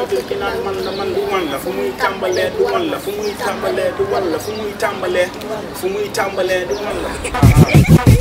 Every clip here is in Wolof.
moytu ki naan man la man du man la fu muy tàmbalee du man la fu muy tàmbalee du man la fu muy tàmbalee fu muy tàmbalee du man la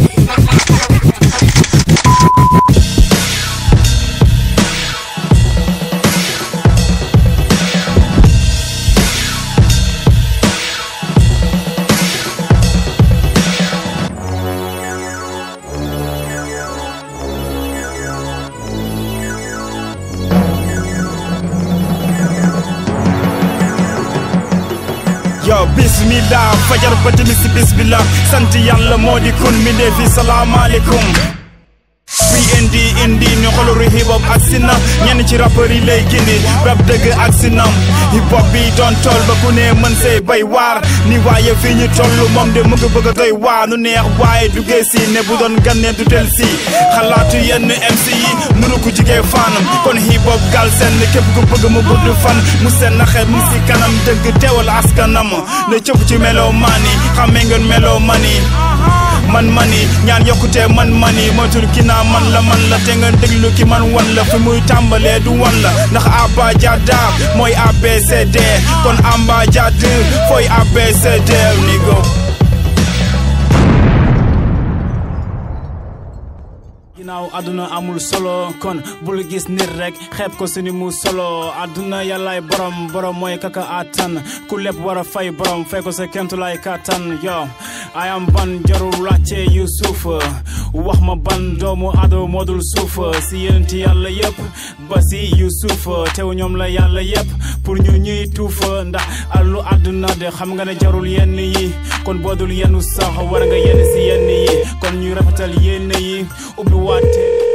yow bismillah fajar ba tamit si bismillah sant yàlla moo di kun mi ne fi salaamaaleykum fii indi indi ñu xoluru hip hop ak sinam ñenn ci rappeur yi lay gindi rap dëgg ak sinam hip hop bi doon tool ba ku ne mën say bay waar ni waaye fii ñu toll moom de mu ngi bëgg a doy waar nu neex waaye duggee si ne bu doon ganne du del si xalaatu yenn MC yi mënu ko jigee faanam kon hip hop gal seen képp ku bëgg mu gudd fan mu seen naxe mu si kanam dëgg teewal askanam ne cëpp ci melo mani xamee ngeen melo mani man mani ñaan yokkute man mani moytul ki naa man la man la te nga déglu ki man wan la fi muy tàmbalee du wan la ndax Abba Jada mooy ABCD kon Amba Jada fooy ABCD ni go ginnaaw àdduna amul solo kon bul gis nit rek xeeb ko suni mu solo àdduna yàllaay borom borom mooy kaka attan ku lépp war a fay borom fay ko sa kemtulaay kattan yo ayam ban jarul laajte yu suuf wax ma ban doomu ado moodul suuf si yénti yàlla yëpp ba si yu suuf teew ñoom la yàlla yëpp pour ñu ñuy tuufa ndax àllu àdduna de xam nga ne jarul yenn yi kon boodul yenn sax war nga yenn si yenn yi kon ñu rafetal yenn yi ubbi waate